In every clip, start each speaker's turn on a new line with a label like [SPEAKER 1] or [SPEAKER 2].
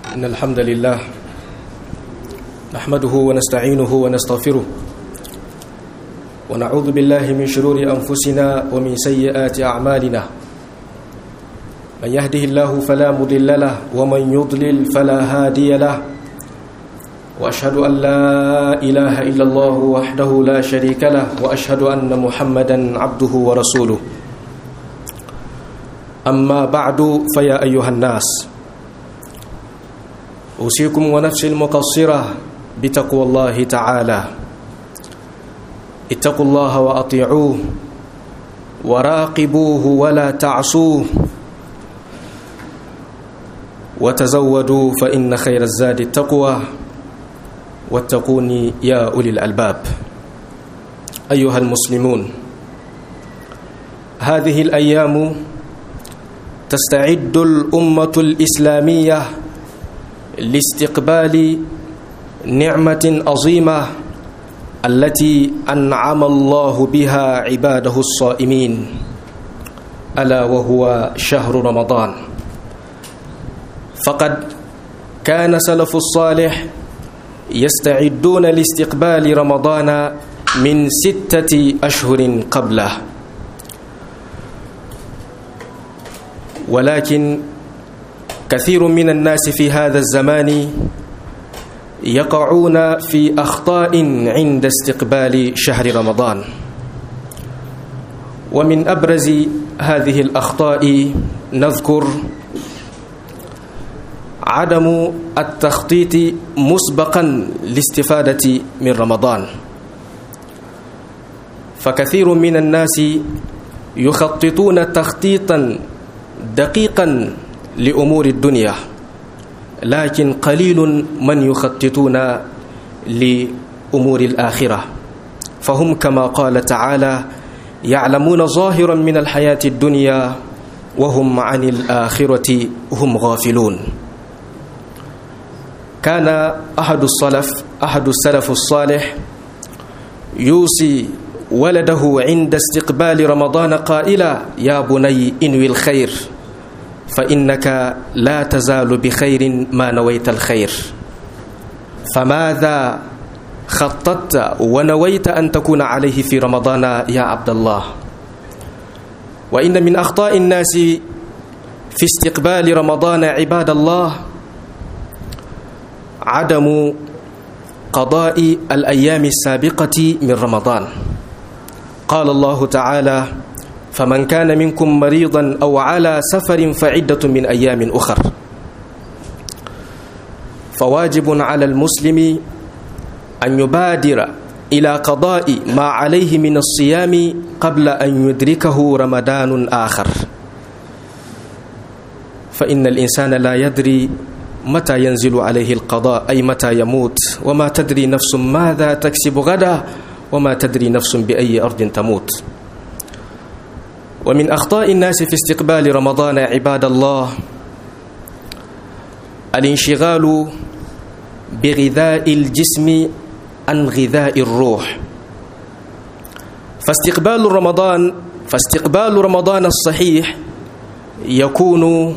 [SPEAKER 1] إن الحمد لله نحمده ونستعينه ونستغفره ونعوذ بالله من شرور أنفسنا ومن سيئات أعمالنا من يهده الله فلا مضل له ومن يضلل فلا هادي له وأشهد أن لا إله إلا الله وحده لا شريك له وأشهد أن محمدا عبده ورسوله أما بعد فيا أيها الناس أوصيكم ونفسي المقصرة بتقوى الله تعالى اتقوا الله وأطيعوه وراقبوه ولا تعصوه وتزودوا فإن خير الزاد التقوى واتقوني يا أولي الألباب أيها المسلمون هذه الأيام تستعد الأمة الإسلامية لاستقبال نعمة عظيمة التي أنعم الله بها عباده الصائمين ألا وهو شهر رمضان فقد كان سلف الصالح يستعدون لاستقبال رمضان من ستة أشهر قبله ولكن كثير من الناس في هذا الزمان يقعون في أخطاء عند استقبال شهر رمضان ومن أبرز هذه الأخطاء نذكر عدم التخطيط مسبقا للاستفادة من رمضان فكثير من الناس يخططون تخطيطا دقيقا لأمور الدنيا لكن قليل من يخططون لأمور الآخرة فهم كما قال تعالى يعلمون ظاهرا من الحياة الدنيا وهم عن الآخرة هم غافلون كان أحد السلف أحد السلف الصالح يوصي ولده عند استقبال رمضان قائلا يا بني انوي الخير فإنك لا تزال بخير ما نويت الخير فماذا خططت ونويت أن تكون عليه في رمضان يا عبد الله وإن من أخطاء الناس في استقبال رمضان عباد الله عدم قضاء الأيام السابقة من رمضان قال الله تعالى فمن كان منكم مريضا أو على سفر فعدة من أيام أخر فواجب على المسلم أن يبادر إلى قضاء ما عليه من الصيام قبل أن يدركه رمضان آخر فإن الإنسان لا يدري متى ينزل عليه القضاء أي متى يموت وما تدري نفس ماذا تكسب غدا وما تدري نفس بأي أرض تموت ومن أخطاء الناس في استقبال رمضان عباد الله الانشغال بغذاء الجسم عن غذاء الروح فاستقبال رمضان فاستقبال رمضان الصحيح يكون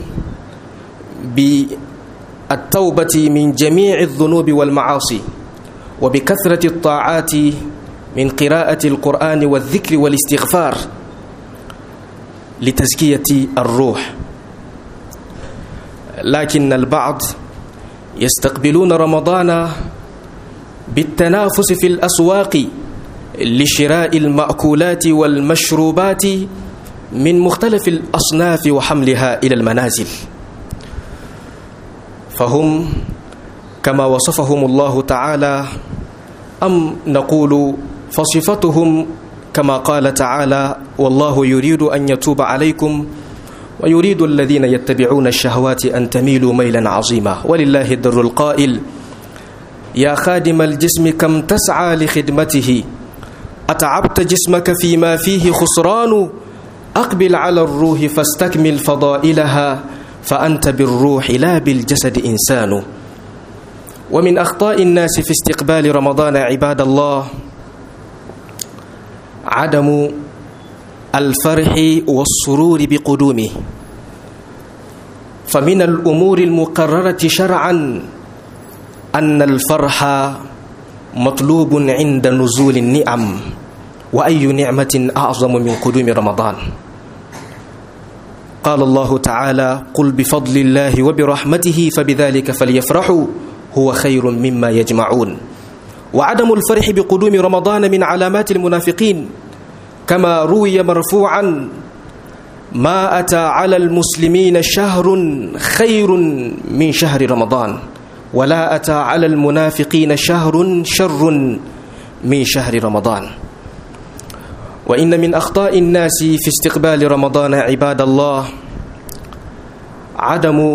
[SPEAKER 1] بالتوبة من جميع الذنوب والمعاصي وبكثرة الطاعات من قراءة القرآن والذكر والاستغفار لتزكية الروح لكن البعض يستقبلون رمضان بالتنافس في الأسواق لشراء المأكولات والمشروبات من مختلف الأصناف وحملها إلى المنازل فهم كما وصفهم الله تعالى أم نقول فصفتهم كما قال تعالى والله يريد أن يتوب عليكم ويريد الذين يتبعون الشهوات أن تميلوا ميلا عظيما ولله الدر القائل يا خادم الجسم كم تسعى لخدمته أتعبت جسمك فيما فيه خسران أقبل على الروح فاستكمل فضائلها فأنت بالروح لا بالجسد إنسان ومن أخطاء الناس في استقبال رمضان عباد الله عدم الفرح والسرور بقدومه فمن الأمور المقررة شرعا أن الفرح مطلوب عند نزول النعم وأي نعمة أعظم من قدوم رمضان قال الله تعالى قل بفضل الله وبرحمته فبذلك فليفرحوا هو خير مما يجمعون وعدم الفرح بقدوم رمضان من علامات المنافقين كما روي مرفوعا ما أتى على المسلمين شهر خير من شهر رمضان ولا أتى على المنافقين شهر شر من شهر رمضان وإن من أخطاء الناس في استقبال رمضان عباد الله عدم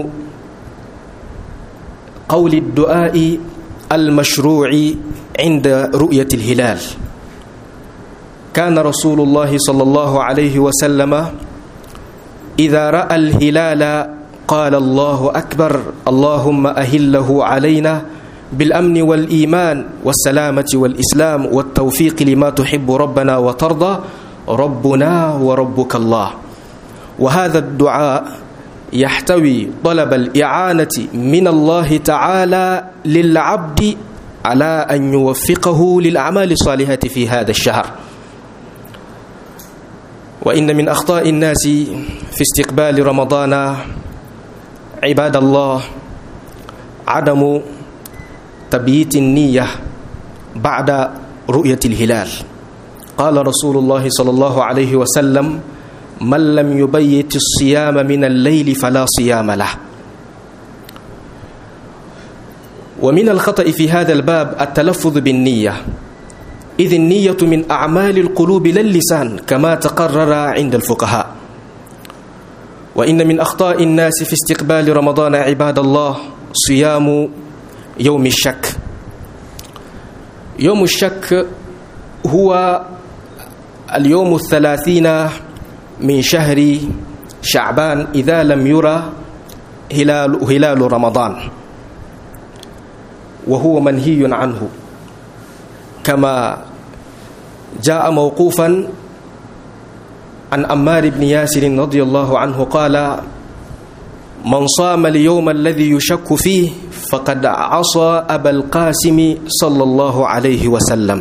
[SPEAKER 1] قول الدعاء المشروع عند رؤية الهلال كان رسول الله صلى الله عليه وسلم إذا رأى الهلال قال الله أكبر اللهم أهله علينا بالأمن والإيمان والسلامة والإسلام والتوفيق لما تحب ربنا وترضى ربنا وربك الله وهذا الدعاء يحتوي طلب الإعانة من الله تعالى للعبد على أن يوفقه للأعمال الصالحة في هذا الشهر وإن من أخطاء الناس في استقبال رمضان عباد الله عدم تبييت النية بعد رؤية الهلال قال رسول الله صلى الله عليه وسلم من لم يبيت الصيام من الليل فلا صيام له ومن الخطأ في هذا الباب التلفظ بالنية إذ النية من أعمال القلوب لا اللسان كما تقرر عند الفقهاء وإن من أخطاء الناس في استقبال رمضان عباد الله صيام يوم الشك يوم الشك هو اليوم الثلاثين من شهر شعبان إذا لم يرى هلال, هلال رمضان وهو منهي عنه كما جاء موقوفا عن أمار بن ياسر رضي الله عنه قال من صام اليوم الذي يشك فيه فقد عصى أبا القاسم صلى الله عليه وسلم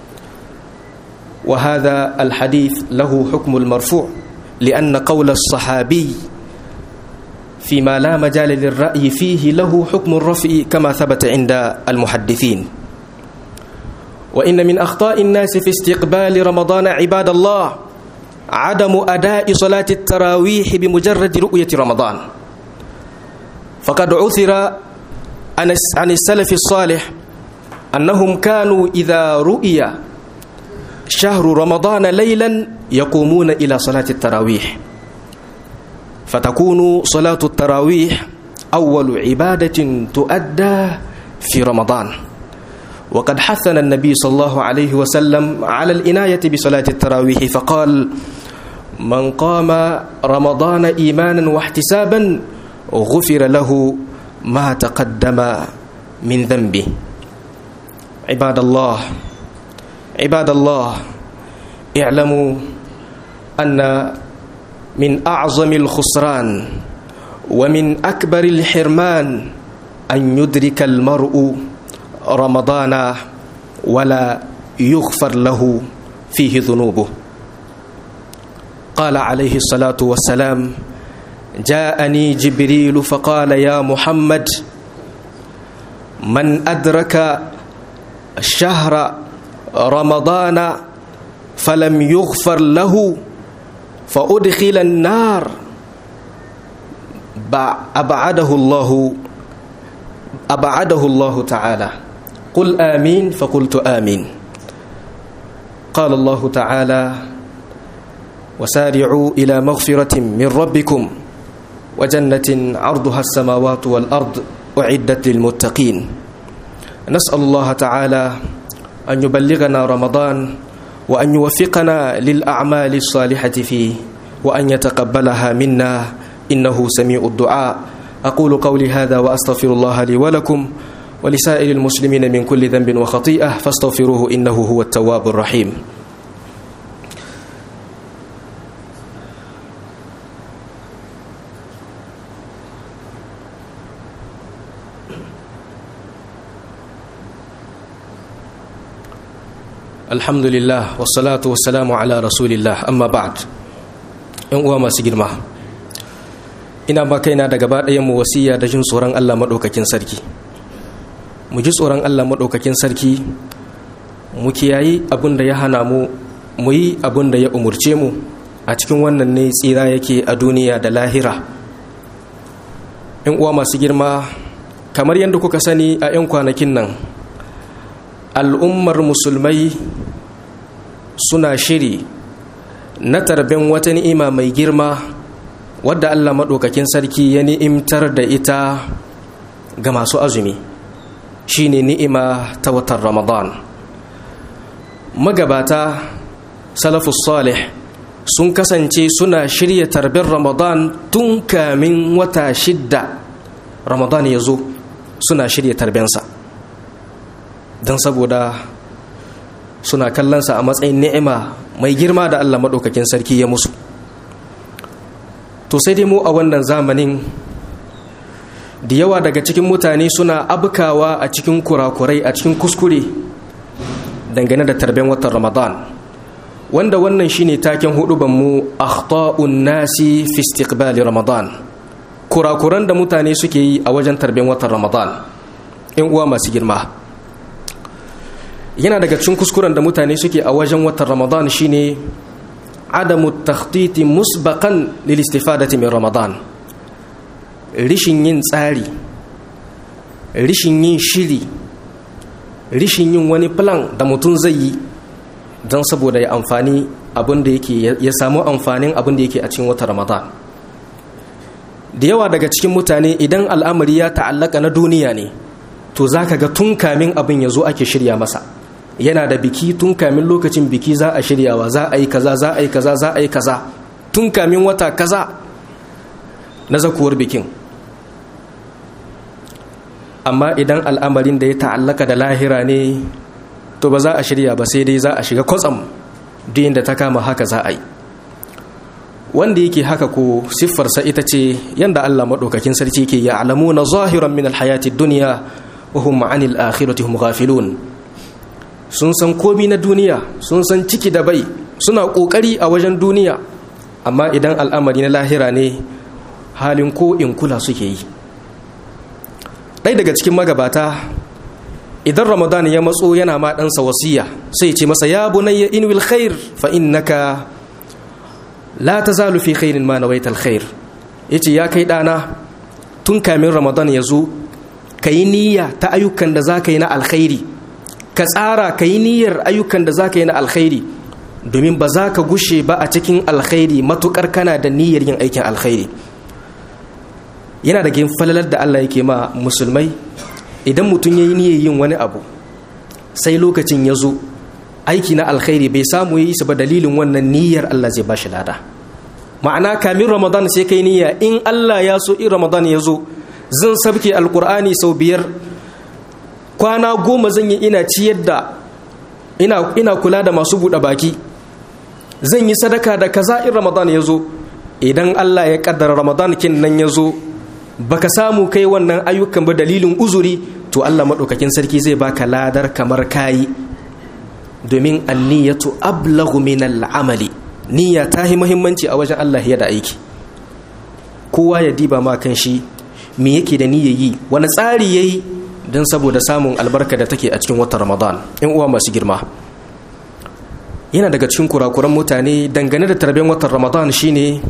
[SPEAKER 1] وهذا الحديث له حكم المرفوع لأن قول الصحابي فيما لا مجال للرأي فيه له حكم الرفع كما ثبت عند المحدثين وإن من أخطاء الناس في استقبال رمضان عباد الله عدم أداء صلاة التراويح بمجرد رؤية رمضان فقد عثر عن السلف الصالح أنهم كانوا إذا رؤي شهر رمضان ليلا يقومون إلى صلاة التراويح فتكون صلاة التراويح أول عبادة تؤدى في رمضان وقد حثنا النبي صلى الله عليه وسلم على العناية بصلاة التراويح فقال من قام رمضان إيمانا واحتسابا غفر له ما تقدم من ذنبه عباد الله عباد الله اعلموا أن من أعظم الخسران ومن أكبر الحرمان أن يدرك المرء رمضان ولا يغفر له فيه ذنوبه قال عليه الصلاة والسلام جاءني جبريل فقال يا محمد من أدرك شهر رمضان فلم يغفر له فأدخل النار أبعده الله أبعده الله تعالى قل آمين فقلت آمين قال الله تعالى وسارعوا إلى مغفرة من ربكم وجنة عرضها السماوات والأرض أعدت للمتقين نسأل الله تعالى أن يبلغنا رمضان وأن يوفقنا للأعمال الصالحة فيه وأن يتقبلها منا إنه سميع الدعاء أقول قولي هذا وأستغفر الله لي ولكم ولسائر المسلمين من كل ذنب وخطيئة فاستغفروه إنه هو التواب الرحيم alhamdulillah wassalatu wassalamu ala rasulillah amma ba'd yan uwa masu girma ina ba kaina da gaba ɗayan mu wasiya da jin tsoron Allah maɗaukakin sarki mu ji tsoron Allah maɗaukakin sarki mu kiyayi abin da ya hana mu mu yi abin da ya umurce mu a cikin wannan ne tsira yake a duniya da lahira yan uwa masu girma kamar yadda kuka sani a 'yan kwanakin nan al'ummar musulmai suna shiri na tarben wata ni'ima mai girma wadda Allah maɗaukakin sarki ya ni'imtar da ita ga masu azumi shine ni'ima ta watan ramadan magabata salafus salih sun kasance suna shirya tarbin ramadan tun kamin wata shidda ramadan ya zo suna shirya tarbensa don saboda suna kallonsa a matsayin ni'ima mai girma da Allah maɗaukakin sarki ya musu to sai dai mu a wannan zamanin da yawa daga cikin mutane suna abkawa a cikin kurakurai a cikin kuskure dangane da tarben watan ramadan wanda wannan shine taken hudubanmu akhta'un nasi fi istiqbali ramadan kurakuran da mutane suke yi a wajen tarben watan ramadan in uwa masu girma yana daga cikin kuskuren da mutane suke a wajen watan ramadan shine adamu takhtiti musbaqan lil istifadati min ramadan rishin yin tsari rishin yin shiri rishin yin wani plan da mutum zai yi don saboda ya amfani abin da yake ya samu amfanin abin da yake a cikin watan ramadan da yawa daga cikin mutane idan al'amari ya ta'allaka na duniya ne to zaka ga tun kamin abin ya zo ake shirya masa yana da biki tun kamin lokacin biki za a shiryawa za a yi kaza za a yi kaza za a yi kaza tun kamin wata kaza na zakuwar bikin amma idan al'amarin da ya ta'allaka da lahira ne to ba za a shirya ba sai dai za a shiga kwatsam duk inda ta kama haka za a yi wanda yake haka ko siffarsa ita ce yanda Allah maɗaukakin sarki ke ya alamu na zahiran min alhayati duniya wa hum ma'anil akhirati hum ghafilun sun san komi na duniya sun san ciki da bai suna ƙoƙari a wajen duniya amma idan al'amari na lahira ne halin ko in kula suke yi ɗai daga cikin magabata idan ramadan ya matso yana ma ɗansa wasiya sai ce masa ya bunayya in wil khair fa innaka la tazalu fi khairin ma nawaita alkhair yace ya kai ɗana tun kamin ramadan ya zo ka yi niyya ta ayyukan da za ka yi na alkhairi ka tsara ka yi niyyar ayyukan da za ka yi na alkhairi domin ba za ka gushe ba a cikin alkhairi matukar kana da niyyar yin aikin alkhairi yana da falalar da Allah yake ma musulmai idan mutum ya yi niyyar yin wani abu sai lokacin ya zo aiki na alkhairi bai samu yi su ba dalilin wannan niyyar Allah zai ba shi lada ma'ana kamin ramadan sai kai niyya in Allah ya so in ramadan ya zo zan sabke alkur'ani sau biyar kwana goma zan yi ina ciyar da ina, ina kula da masu buɗe baki zan yi sadaka da kaza in ramadan ya zo idan allah ya kaddara ramadan kin nan ya zo baka samu kai wannan ayyukan ba dalilin uzuri to allah maɗaukakin sarki zai baka ladar kamar kayi domin anniyatu ablagu min al'amali niyya ta yi muhimmanci a wajen allah ya da aiki kowa ya diba ma kan shi me yake da niyyar yi wani tsari yayi don saboda samun albarka da take a cikin watan ramadan in uwa masu girma yana daga cikin kurakuran mutane dangane da tarbiyyar watan ramadan shine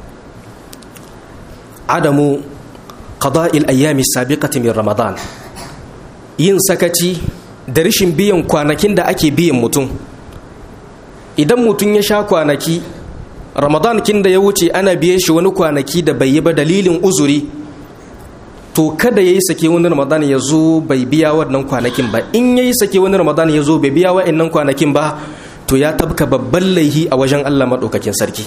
[SPEAKER 1] adamu qada'il ayyami sabiqati min ramadan yin sakaci da rashin biyan kwanakin da ake biyan mutum idan mutum ya sha kwanaki ramadan kin da ya wuce ana biye shi wani kwanaki da bai yi ba dalilin uzuri to kada ya yi sake wani ramadan ya zo bai biya wannan kwanakin ba in ya yi sake wani ramadan ya zo bai biya wa'annan kwanakin ba to ya tabka babban laihi a wajen allah maɗaukakin sarki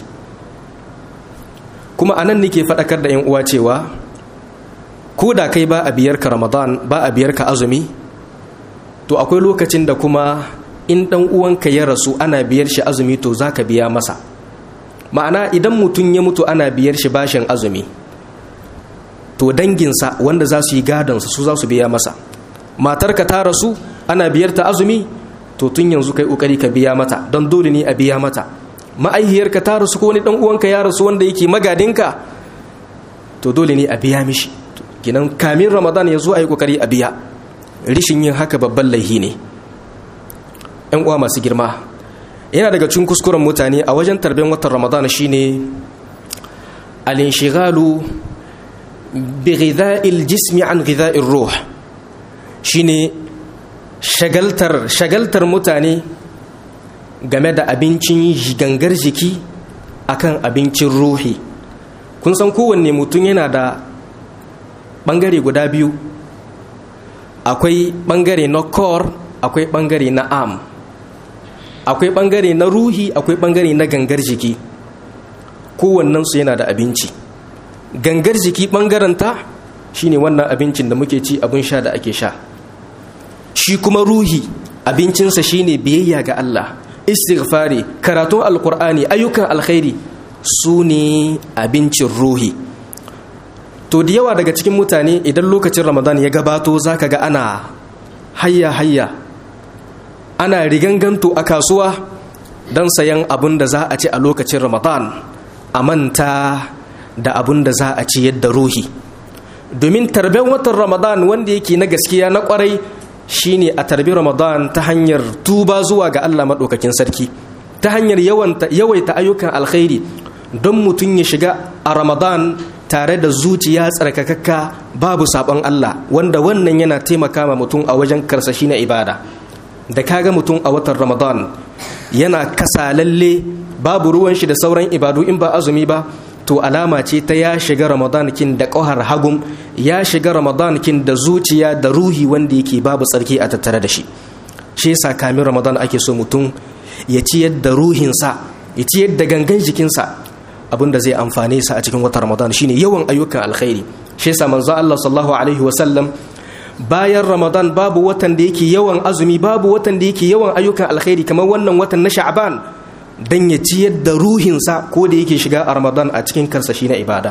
[SPEAKER 1] kuma anan nake faɗakar da 'yan uwa cewa ko da kai ba a biyar ka ramadan ba a biyar ka azumi to akwai lokacin da kuma in ɗan uwanka ya rasu ana biyar shi azumi to za ka biya masa ma'ana idan mutum ya mutu ana biyar shi bashin azumi to danginsa wanda za su yi gadonsa su za su biya masa matarka ta rasu ana biyar ta azumi to tun yanzu kai kokari ka biya mata don dole ne a biya mata ma'aihiyarka ta rasu ko wani dan uwanka ya rasu wanda yake magadinka to dole ne a biya mishi kinan kamin ramadan ya zo a yi kokari a biya rishin yin haka babban laihi ne yan uwa masu girma yana daga cikin kuskuren mutane a wajen tarbiyyar watan ramadan shine al-inshigalu bi ghidha'il jismi an ghidha'ir ruh shine shagaltar shagaltar mutane game da abincin gangar jiki akan abincin ruhi kun san kowanne mutum yana da bangare guda biyu akwai bangare na core akwai bangare na arm akwai bangare na ruhi akwai bangare na gangar jiki kowannensu yana da abinci gangar jiki bangaranta shine wannan abincin da muke ci abin sha da ake sha shi kuma ruhi abincinsa shine biyayya ga Allah istighfari karatun alkur'ani ayyukan alkhairi su ne abincin ruhi to da yawa daga cikin mutane idan lokacin ramadan ya gabato zaka ga ana hayya hayya ana riganganto a kasuwa don sayan abin da za a ci a lokacin ramadan a manta da abin da za a ci yadda ruhi domin tarben watan ramadan wanda yake na gaskiya na kwarai shine a tarbi ramadan ta hanyar tuba zuwa ga allah maɗaukakin sarki ta hanyar yawaita ayyukan alkhairi don mutum ya shiga a ramadan tare da zuciya tsarkakakka babu sabon allah wanda wannan yana taimaka ma mutum a wajen karsashi na ibada da kaga mutum a watan ramadan yana kasalalle babu ruwan shi da sauran ibadu in ba azumi ba to alama ce ta ya shiga ramadan kin da ƙohar hagum ya shiga ramadan kin da zuciya da ruhi wanda yake babu tsarki a tattare da shi shi yasa kamin ramadan ake so mutum ya ciyar da ruhinsa ya ciyar da gangan jikinsa abinda zai amfane sa a cikin watan ramadan shine yawan ayyukan alkhairi shi yasa manzo Allah sallallahu alaihi wasallam bayan ramadan babu watan da yake yawan azumi babu watan da yake yawan ayyukan alkhairi kamar wannan watan na sha'ban dan ya ciyar da ruhinsa ko da yake shiga a ramadan a cikin karsashi na ibada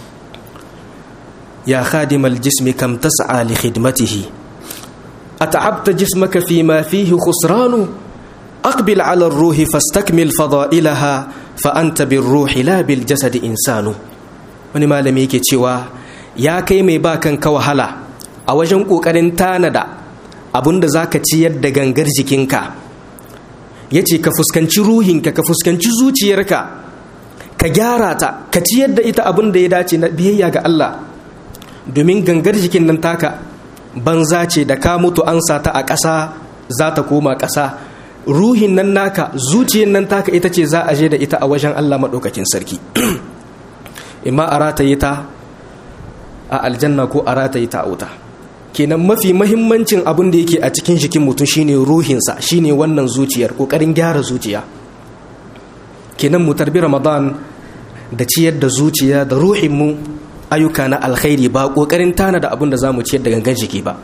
[SPEAKER 1] ya khadimal jismi kam tas'a li khidmatihi at'abta jismaka fi ma fihi khusranu aqbil 'ala ar-ruhi fastakmil fada'ilaha fa anta bir-ruhi la bil jasadi insanu wani malami yake cewa ya kai mai ba kanka wahala a wajen kokarin tanada abinda zaka ciyar da gangar jikinka ya ce ka fuskanci ruhinka ka fuskanci zuciyarka ka gyara ta ka ciyar da ita abin da ya dace na biyayya ga Allah domin gangar jikin nan taka banza ce da ka mutu an sa ta a ƙasa za ta koma ƙasa ruhin nan naka zuciyar nan taka ita ce za a je da ita a wajen Allah maɗaukakin sarki imma a rataye ta a aljanna ko a rataye ta a wuta kenan mafi mahimmancin abin da yake a cikin jikin mutum shine ruhinsa shine wannan zuciyar kokarin gyara zuciya kenan mu tarbi ramadan da ciyar da zuciya da ruhinmu ayyuka na alkhairi ba kokarin tana da abin da zamu ciyar da gangan jiki ba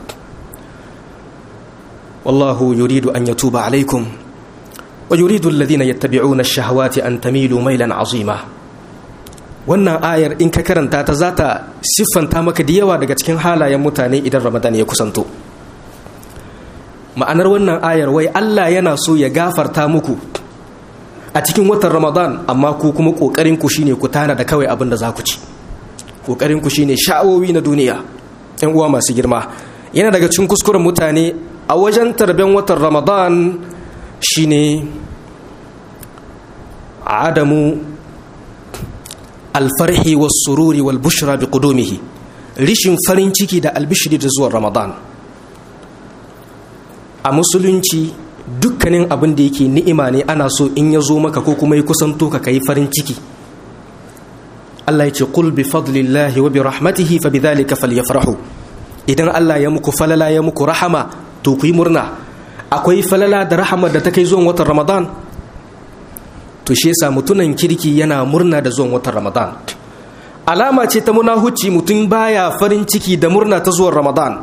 [SPEAKER 1] wallahu yuridu an yatuba alaikum wa yuridu alladhina yattabi'una ash-shahawati an tamilu mailan azima wannan ayar in ka karanta ta za ta siffanta maka da yawa daga cikin halayen mutane idan ramadan ya kusanto ma'anar wannan ayar wai allah yana so ya gafarta muku a cikin watan ramadan amma ku kuma ƙoƙarin ku shine ku tana da kawai abin da za ku ci ƙoƙarin ku shine sha'awowi na duniya yan uwa masu girma yana daga cikin kuskuren mutane a wajen tarben watan ramadan shine adamu alfarhi was sururi wal bushra bi qudumihi rishin farin ciki da albishiri da zuwan ramadan a musulunci dukkanin abin da yake ni'ima ne ana so in ya zo maka ko kuma ya kusanto ka kai farin ciki Allah ya ce qul bi fadlillahi wa bi rahmatihi fa bidhalika falyafrahu idan Allah ya muku falala ya muku rahama to ku yi murna akwai falala da rahama da ta kai zuwan watan ramadan to shi yasa mutunan kirki yana murna da zuwan watan ramadan alama ce ta munahuci mutum baya farin ciki da murna ta zuwan ramadan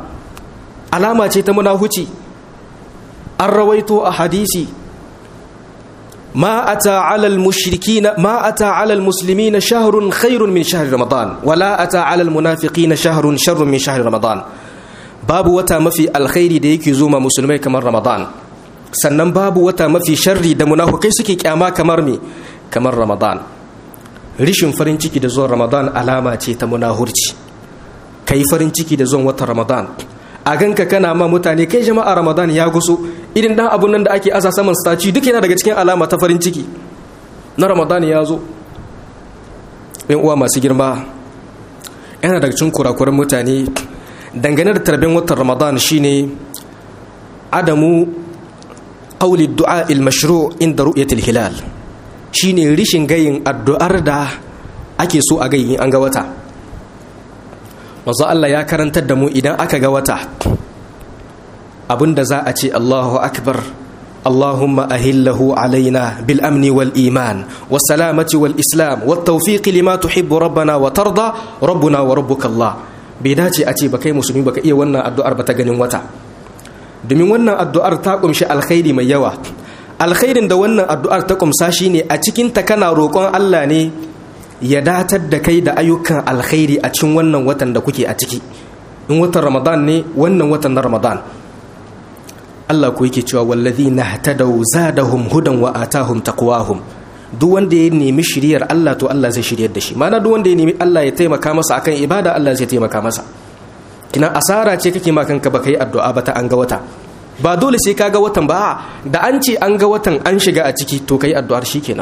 [SPEAKER 1] alama ce ta munahuci an rawaito a hadisi ما أتى على المشركين ما أتى على المسلمين شهر خير من شهر رمضان ولا أتى على المنافقين شهر شر من شهر رمضان باب وتا مفي الخير da yake zo ma musulmai kamar Ramadan sannan babu wata mafi sharri da munafukai suke kyama kamar me kamar Ramadan rishin farin ciki da zuwan Ramadan alama ce ta munahurci kai farin ciki da zuwan watan Ramadan a ganka kana ma mutane kai jama'a ramadan ya guso irin dan abun nan da ake asa saman staci duk yana daga cikin alama ta farin ciki na ramadan ya zo yan uwa masu girma yana daga cikin kurakuran mutane dangane da tarbin watan ramadan shine adamu qawli du'a il mashru' inda ru'yatil hilal shine rishin gayin addu'ar da ake so a gayin an ga wata manzo Allah ya karantar da mu idan aka ga wata abinda za a ce Allahu akbar Allahumma ahillahu alaina bil amni wal iman was salamati wal islam wat tawfiq lima tuhibbu rabbana wa tarda rabbuna wa rabbuka Allah bai dace a ce ba kai musulmi baka iya wannan addu'ar ba ta ganin wata domin wannan addu'ar ta kumshi alkhairi mai yawa alkhairin da wannan addu'ar ta kumsa shine a cikin ta kana roƙon Allah ne ya datar da kai da ayyukan alkhairi a cikin wannan watan da kuke a ciki in watan ramadan ne wannan watan na ramadan Allah ku yake cewa wallazi na hatadau zadahum hudan wa atahum taqwahum duk wanda ya nemi shiriyar Allah to Allah zai shiryar da shi mana duk wanda ya nemi Allah ya taimaka masa akan ibada Allah zai taimaka masa kina asara ce kake ma kanka baka yi addu'a ba ta an ga wata ba dole sai ka ga watan ba da an ce an ga watan an shiga a ciki to kai addu'ar shikenan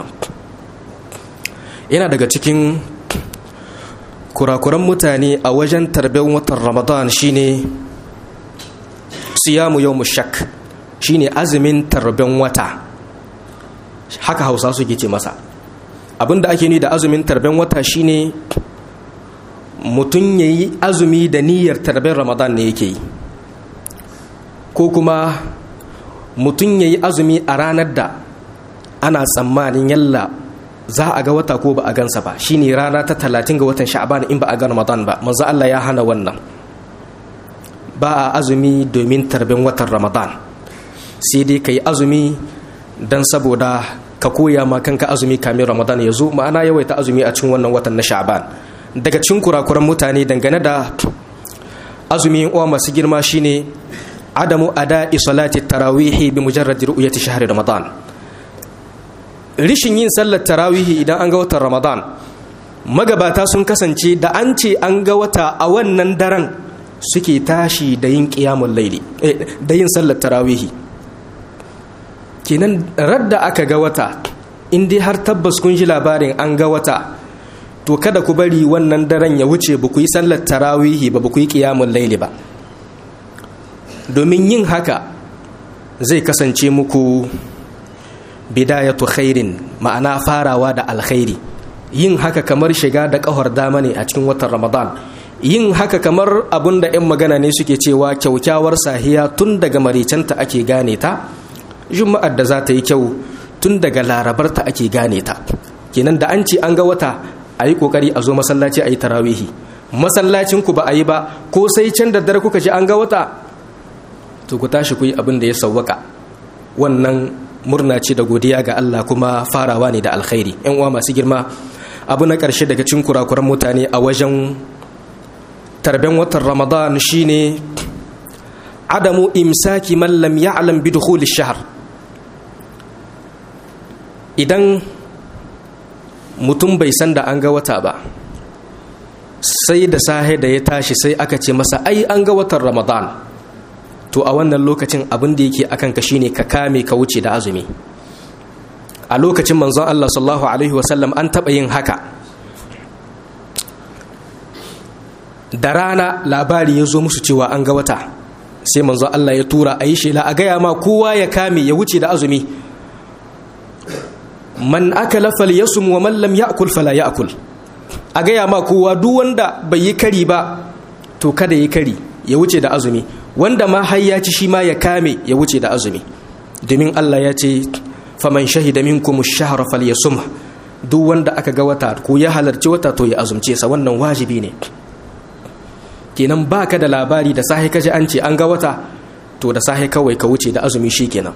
[SPEAKER 1] yana daga cikin kurakuran mutane a wajen tarben watan ramadan shine siyamu yau shak shine azumin tarben wata haka hausa suke ce masa abinda ake ni da azumin tarben wata shine mutum ya yi azumi da niyyar tarben ramadan ne yake yi ko kuma mutum ya yi azumi a ranar da ana tsammanin yalla za a ga wata ko ba a gansa ba shine rana ta talatin ga watan sha'ban in ba a ga ramadan ba manzo Allah ya hana wannan ba a azumi domin tarbin watan ramadan sai dai ka yi azumi don saboda ka koya ma kanka azumi kamin ramadan ya zo ma'ana yawaita azumi a cikin wannan watan na sha'ban daga cikin kurakuran mutane dangane da azumi uwa masu girma shine adamu ada'i salati tarawihi bi mujarrad ru'yati shahri ramadan rishin yin sallar tarawihi idan an ga watan ramadan magabata sun kasance da an ce an ga wata a wannan daren suke tashi da yin ƙiyamun laili da yin sallar tarawihi kenan radda aka ga wata in dai har tabbas kun ji labarin an ga wata to kada ku bari wannan daren ya wuce ba ku yi sallar tarawihi ba ba ku yi ƙiyamun laili ba domin yin haka zai kasance muku bidayatu khairin ma'ana farawa da alkhairi yin haka kamar shiga da ƙahar dama ne a cikin watan ramadan yin haka kamar abun da 'yan magana ne suke cewa kyaukyawar sahiya tun daga maricanta ake gane ta juma'ar da za ta yi kyau tun daga larabarta ake gane ta kenan da an ce an ga wata a yi kokari a zo masallaci a yi tarawihi masallacin ku ba a yi ba ko sai can da dare kuka ji an ga wata to ku tashi ku yi abin da ya sawwaka wannan murna ce da godiya ga Allah kuma farawa ne da alkhairi yan uwa masu girma abu na ƙarshe daga cikin kurakuran mutane a wajen tarben watan ramadan shine adamu imsaki man lam ya'lam bi dukhul shahr idan mutum bai san da an ga wata ba sai da sahe da ya tashi sai aka ce masa ai an ga watan ramadan to a wannan lokacin abin da yake akan ka shine ka kame ka wuce da azumi a lokacin manzon Allah sallallahu alaihi wasallam an taɓa yin haka da rana labari ya zo musu cewa an ga wata sai manzon Allah ya tura a yi shela a gaya ma kowa ya kame ya wuce da azumi man akala falyasum wa man lam ya'kul fala ya'kul a gaya ma kowa duk wanda bai yi kari ba to kada yi kari ya wuce da azumi wanda ma har ya ci shi ma ya kame ya wuce da azumi domin Allah ya ce faman shahida minkum ash-shahra falyasum duk wanda aka ga wata ko ya halarci wata to ya azumce sa wannan wajibi ne kenan baka da labari da sahi kaji an ce an ga wata to da sahi kawai ka wuce da azumi shikenan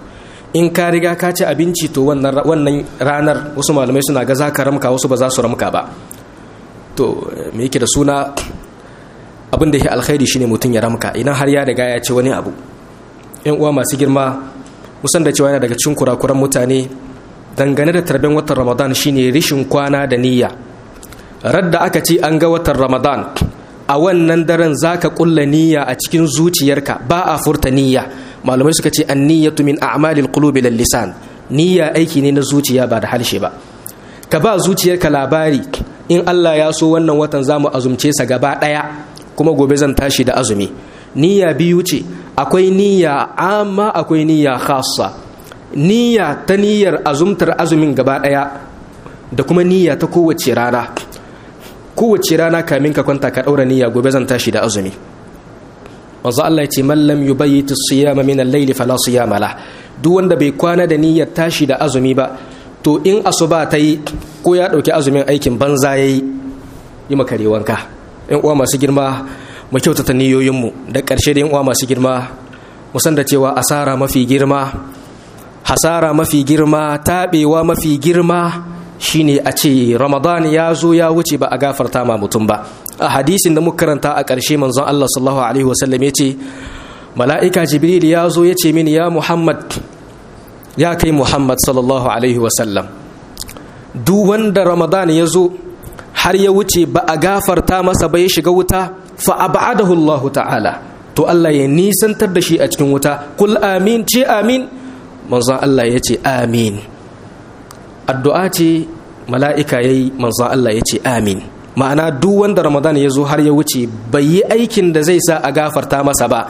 [SPEAKER 1] in ka riga ka ci abinci to wannan ranar wasu malamai suna ga za ka ramka wasu ba za su ramka ba to me yake da suna abin da ya alkhairi shine mutum ya ramka idan har ya riga ya ci wani abu yan uwa masu girma musan da cewa yana daga cikin kurakuran mutane dangane da tarben watan ramadan shine rishin kwana da niyya radda aka ce an ga watan ramadan a wannan daren zaka kulla niyya a cikin zuciyarka ba a furta niyya malamai suka ce an-niyyatu min a'malil qulubi lil lisan niyya aiki ne na zuciya ba da halshe ba ka ba zuciyarka labari in Allah ya so wannan watan zamu azumce sa gaba daya kuma gobe zan tashi da azumi niyya biyu ce akwai niyya amma akwai niyya khassa niyya ta niyyar azumtar azumin gaba daya da kuma niyya ta kowace rana kowace rana kamin ka kwanta ka daura niyya gobe zan tashi da azumi manzo Allah ya ce man lam yubayyit as-siyama min al-layl fala siyama la duk wanda bai kwana da niyyar tashi da azumi ba to in asuba ta yi ko ya dauki azumin aikin banza yayi yi makare wanka yan uwa masu girma mu kyautata niyoyinmu da ƙarshe da yan uwa masu girma mu san da cewa asara mafi girma hasara mafi girma taɓewa mafi girma shine a ce ramadan ya zo ya wuce ba a gafarta ma mutum ba a hadisin da muka karanta a ƙarshe manzon Allah sallallahu alaihi wasallam ya ce mala'ika jibril ya zo ya ce mini ya muhammad ya kai muhammad sallallahu alaihi wasallam duk wanda ramadan ya zo har ya wuce ba a gafarta masa ba ya shiga wuta fa abadahu Allah ta'ala to Allah ya nisantar da shi a cikin wuta kul amin ce amin manzon Allah ya ce amin addu'a ce mala'ika ya yi manzon Allah ya ce amin ma'ana duk wanda ramadan ya zo har ya wuce bai yi aikin da zai sa a gafarta masa ba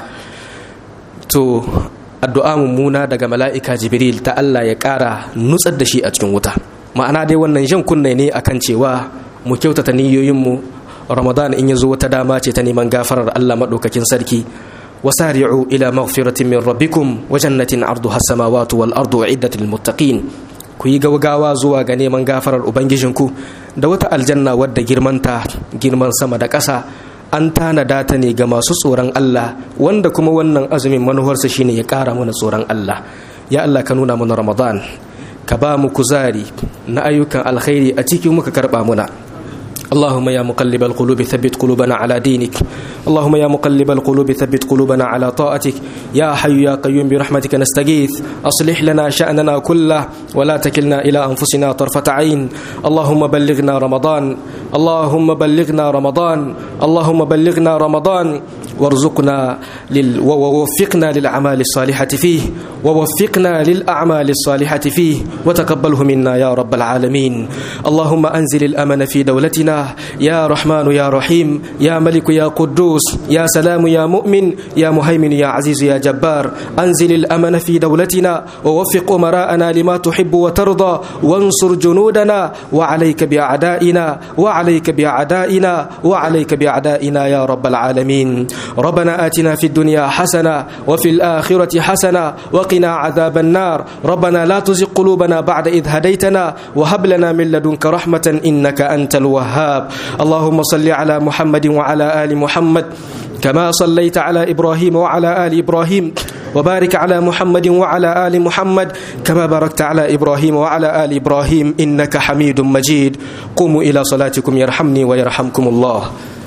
[SPEAKER 1] to addu'a mummuna daga mala'ika jibril ta Allah ya ƙara nutsar da shi a cikin wuta ma'ana dai wannan jan kunne ne akan cewa mu kyautata niyoyinmu ramadan in ya zo wata dama ce ta neman gafarar Allah maɗaukakin sarki wasari'u ila maghfiratin min rabbikum wa jannatin arduha samawati wal ardu uiddat lil muttaqin ku yi gaugawa zuwa ga neman gafarar ubangijinku da wata aljanna wadda girmanta girman sama da ƙasa an tanada ta ne ga masu tsoron Allah wanda kuma wannan azumin manuwarsa shine ya ƙara mana tsoron Allah ya Allah ka nuna mana ramadan ka ba mu kuzari na ayyukan alkhairi a cikin muka karɓa muna اللهم يا مقلب القلوب ثبت قلوبنا على دينك اللهم يا مقلب القلوب ثبت قلوبنا على طاعتك يا حي يا قيوم برحمتك نستغيث أصلح لنا شأننا كله ولا تكلنا إلى أنفسنا طرفة عين اللهم بلغنا رمضان اللهم بلغنا رمضان اللهم بلغنا رمضان وارزقنا لل... ووفقنا للأعمال الصالحة فيه ووفقنا للأعمال الصالحة فيه وتقبله منا يا رب العالمين اللهم أنزل الأمن في دولتنا يا رحمن يا رحيم يا ملك يا قدوس يا سلام يا مؤمن يا مهيمن يا عزيز يا جبار أنزل الأمن في دولتنا ووفق أمراءنا لما تحب وترضى وانصر جنودنا وعليك بأعدائنا وعليك بأعدائنا وعليك بأعدائنا يا رب العالمين ربنا آتنا في الدنيا حسنة وفي الآخرة حسنة وقنا عذاب النار ربنا لا تزغ قلوبنا بعد إذ هديتنا وهب لنا من لدنك رحمة إنك أنت الوهاب اللهم صل على محمد وعلى آل محمد كما صليت على إبراهيم وعلى آل إبراهيم وبارك على محمد وعلى آل محمد كما باركت على إبراهيم وعلى آل إبراهيم إنك حميد مجيد قوموا إلى صلاتكم يرحمني ويرحمكم الله